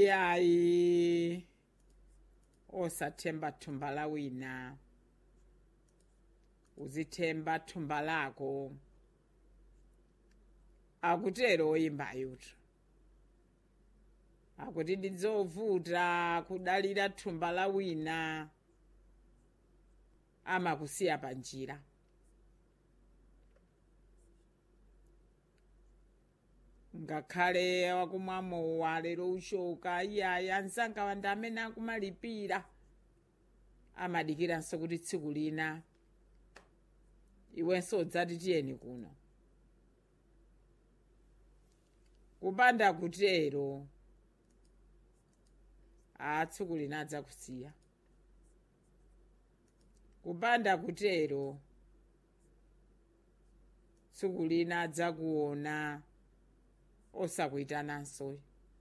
iyayi osathemba thumba la wina uzithemba thumba lako akutero oyimbayuto akuti ndidzovuta kudalira thumba la wina amakusiya panjira ngakhale wakumwamowa lero ushoka iyaya anzanga wanda amene akumalipira amadikiranso kuti tsiku lina iwenso udzati tiyeni kuno kupanda kutero a tsiku lina adzakusiya kupanda kutero tsiku lina adzakuona osakuyitananso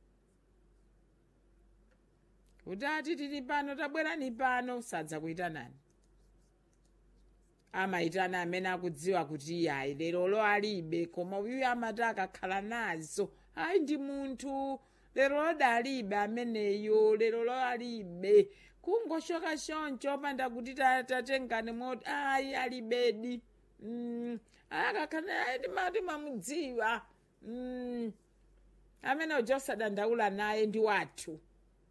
kuti ati tili pano tabwerani pano sadzakuyitanani amayitana amene akudziwa kuti iyayi lerolo alibe koma uyuyo amati akakhala nazo ayi ndi munthu lero dalibe ameneyo lero lo alibe kungoshoka choncho opanda kuti ta- tatengani moti ayi alibedi mm. akakhala ayi timati mamudziwa mm. amene uja osadandaula naye ndi wathu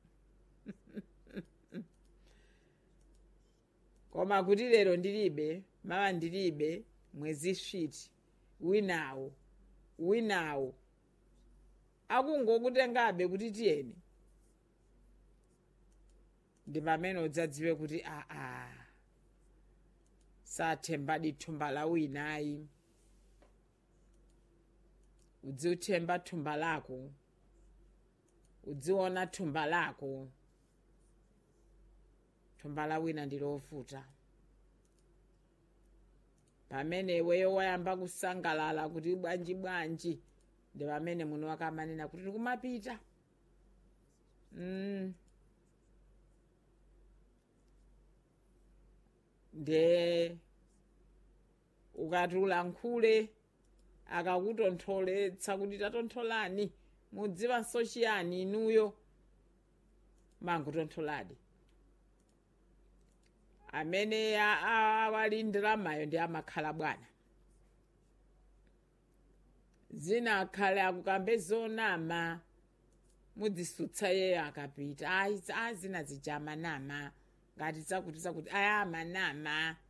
koma kuti lero ndilibe mawa ndilibe mwezi switi winawo winawo akungokutengabe kuti tiyeni ndi pamene udzadziwe kuti aa sathembadi thumba la winayi udziuthemba thumba lako udziona thumba lako thumba la wina ndilovuta pamene iweyo wayamba kusangalala kuti bwanji bwanji ndi pamene muno wakamanena kuti tikumapita mm. nde ukati ulankhule akakutontholetsa kuti tatontholani mudziwanso chiyani inuyo mangutontholadi amene a- a- awali ndalamayo ndi amakhala bwana zina akhale akukambe zonama mudzisutsa yeyo akapita ayi a zina zija amanama ngati zakuti zakuti aya amanama